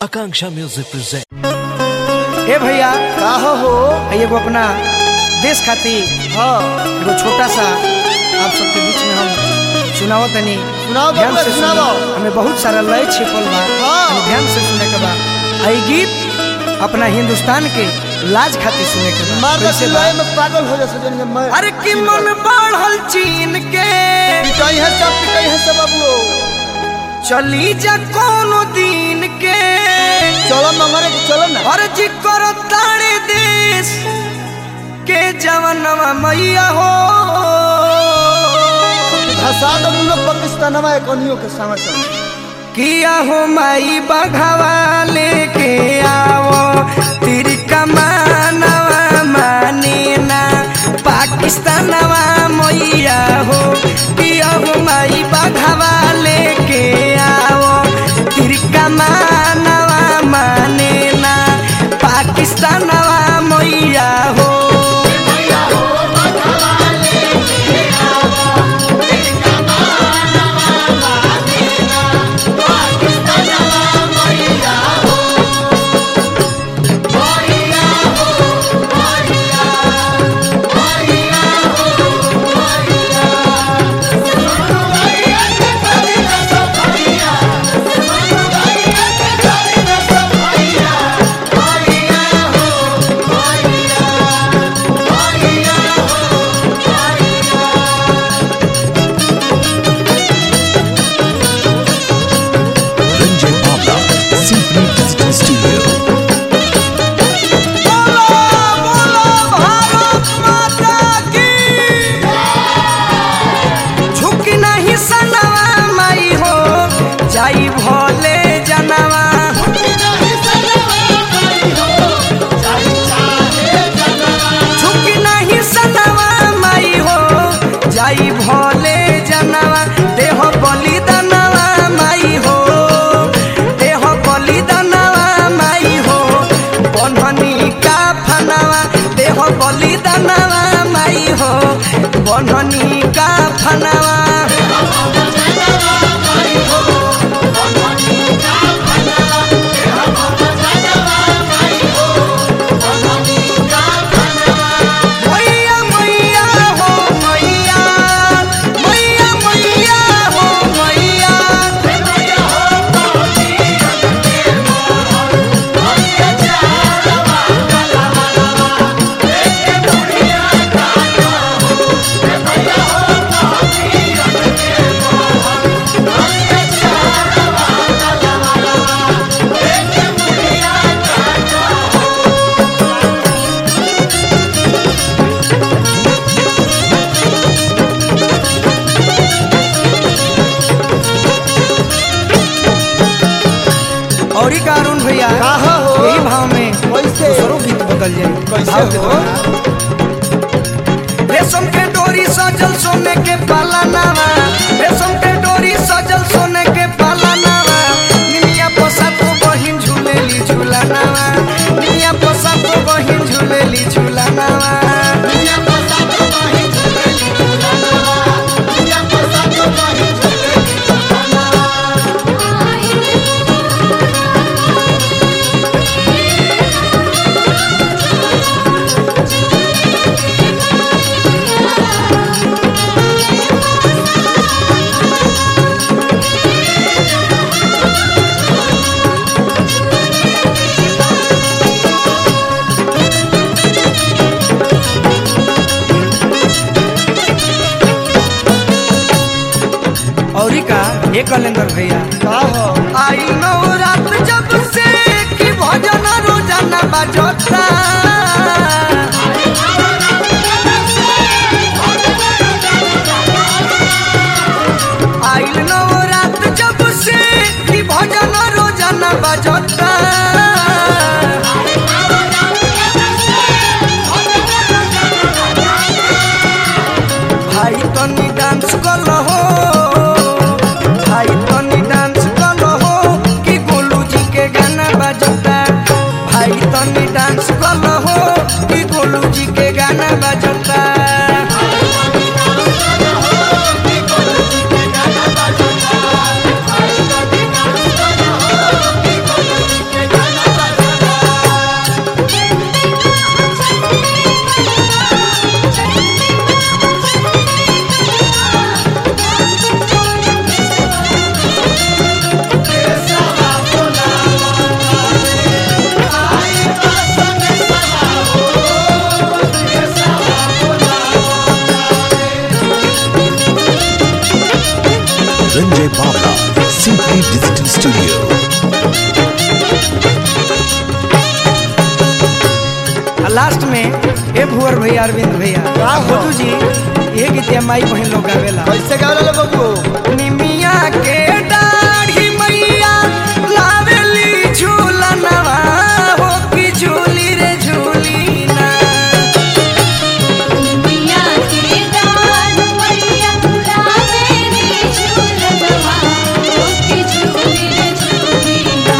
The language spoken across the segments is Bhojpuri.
Akanksha Music presents. ए भैया का हो है एगो अपना देश खातिर हाँ एगो छोटा सा आप सबके बीच में हम सुनाओ तनी सुनाओ ध्यान बबुआ, से सुनाओ। सुनो। हमें बहुत सारा लय छिपल बा हाँ। हमें ध्यान से सुने के बा आई गीत अपना हिंदुस्तान के लाज खातिर सुने के बा मार कैसे बा सिलाई में पागल हो जैसे जन मैं अरे कि मन बढ़ल चीन के पिटाई है सब पिटाई है सब बाबू चली जा कोनो दिन के चलो मंगरे के चलो ना और जी करो तारे देश के जवनवा मैया हो धसा दो तुम लोग पाकिस्तान में कनियों के संग संग किया हो माई बघावा लेके आओ तेरी कमानवा माने ना पाकिस्तानवा मैया हो किया हो माई बघावा लेके आओ तेरी कमानवा माने ना पाकिस्तानवा मैया हो Ranjay Bhabla, Symphony Digital Studio. बोलो बोलो भारत माता की झुकी नहीं सनवा माई हो जाई भोले जनवा झुकी नहीं सनवा माई हो जाई भोले जनवा देह बलिदानवा माई हो देह बलिदानवा माई हो बन्हनी का फनवा देह बलिदानवा माई हो बन्हनी का फनवा मैया मैया हो मैया मैया मैया हो मैया और का अरुण भैया का हो? यही भाव में कैसे? दूसरो गीत बदल जाए कैसे भाव के हो? द्वारा। रेशम के डोरी सजल सोने के पाला नावा रेशम के डोरी सजल सोने के पाला नावा निमिया पोसा तो बहिन झूलेली झूला नावा निमिया पोसा तो बहिन झूलेली झूला नावा और का ये कलेंदर भैया का हो आई नौ रात जब से कि भजन रोजाना बजता आइल नौ रात जब से कि भजन रोजाना बजता भाई तनी डांस कर हो भाई तनी डांस कर हो कि गोलू जी के गाना बजता भाई तनी डांस कर हो कि गोलू जी के गाना बजता लास्ट में ए भुवर भैया अरविंद भैया का हो? खोजू जी ये गीतिया माई बहन लोग गावेला कैसे गा रहे बबू निमिया के दाढ़ी मैया लावेली झूलनवा हो की झूली रे झूली ना मैया के दान मैया लावे रे झूलनवा ओके झूली रे झूली ना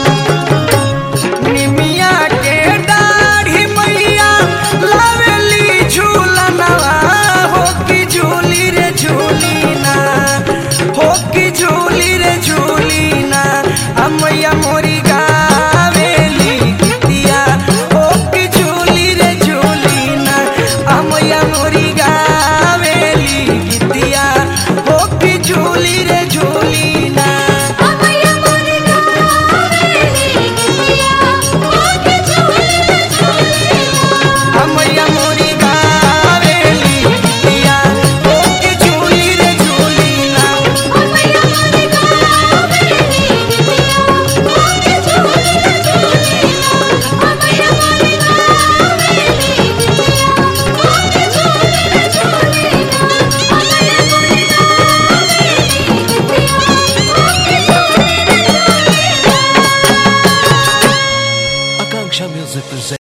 निमिया के दाढ़ी मैया लावेली झूलनवा हो की झूली रे झूली ना हो की झूली रे झूली ना आ मैया मोरी गावेली गीतिया हो की झूली रे झूली ना आ मैया मोरी गावेली गीतिया हो की झूली रे झूली ना मैया मोरी गावेली गीतिया ओके झूली रे झूली ना मैया मोरी गावेली गीतिया हो की झूली रे झूली ना मैया मोरी गावेली गीतिया ओके झूली रे झूली ना मैया मोरी गावेली गीतिया ओके झूली रे झूली ना मैया मोरी गावेली गीतिया ओके झूली रे झूली ना Akanksha Music presents.